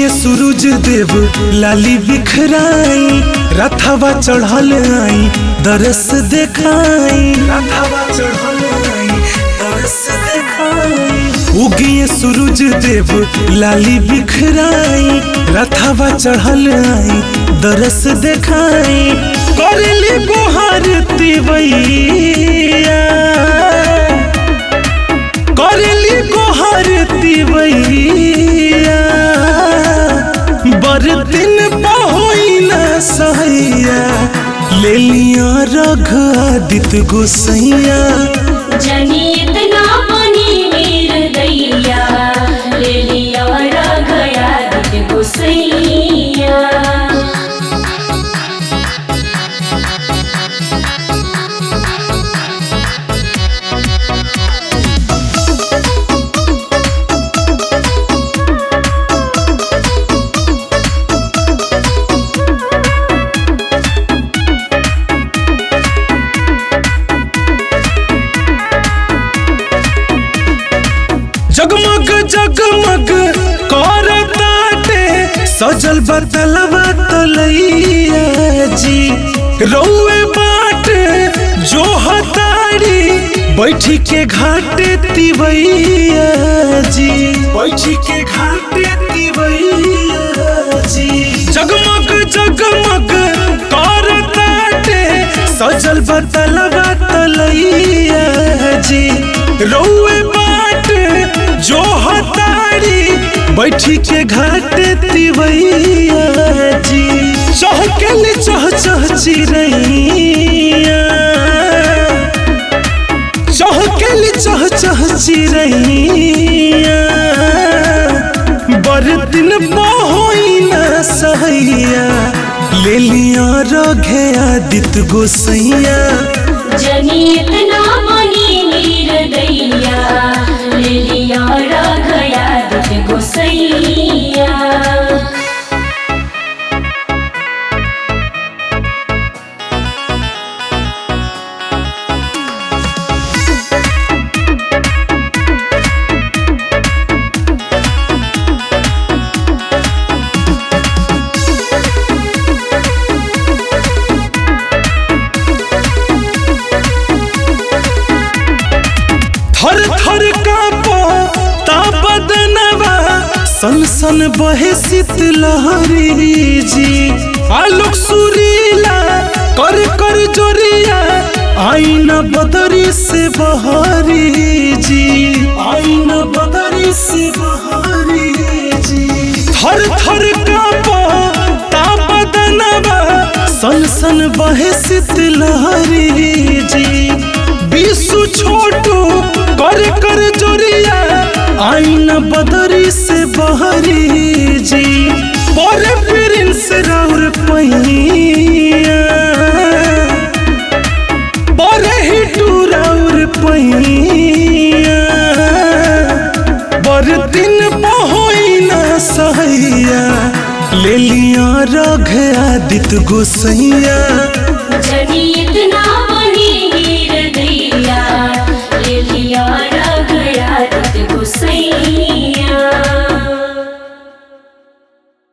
उगिए सूरज देव लाली बिखराई रथवा चढ़ल आई दरस देखाई रथवा चढ़ल आई दरस देखाई उगिए सूरज देव लाली बिखराई रथवा चढ़ल आई दरस देखाई करली गोहार तिवैया करली गोहार तिवैया बरदिन पहोई न सहैया ले लिया रघ आदित्य गोसैया जनी इतना बनी वीर दैया ले लिया गया दिल गुसैया जगमग जगमग कर ताटे सजल बतलवा तलैया जी रौए बाट जो हतारी बैठी के घाटे तिवैया जी बैठी के घाटे तिवैया जी जगमग जगमग कर ताटे सजल बतलवा तलैया जी रौए बाट जो हतारी बैठी के घाट तिवैया जी चहकल चह चह चिरैया चहकल चह चह चिरैया बरदिन बहोई न सहैया ले लिया रघे आदित्य गोसैया जनी इतना बनी वीर दैया ले लिया गया दिल गुसैया थर थर कापो ता बदनवा सन सन बहे शीतलहरी जी आलोक सुरीला कर कर जोरिया आईना बदरी से बहरी जी आईना बदरी से बहरी जी थर थर कापो ता बदनवा सन सन बहे शीतलहरी जी विश्व छोटू कर कर जोरिया आईना बदरी से बहरी जी पर प्रिंस राउर पहिया पर हिटू राउर पहिया बर दिन बहोई न सहैया ले लिया रघ आदित्य गोसैया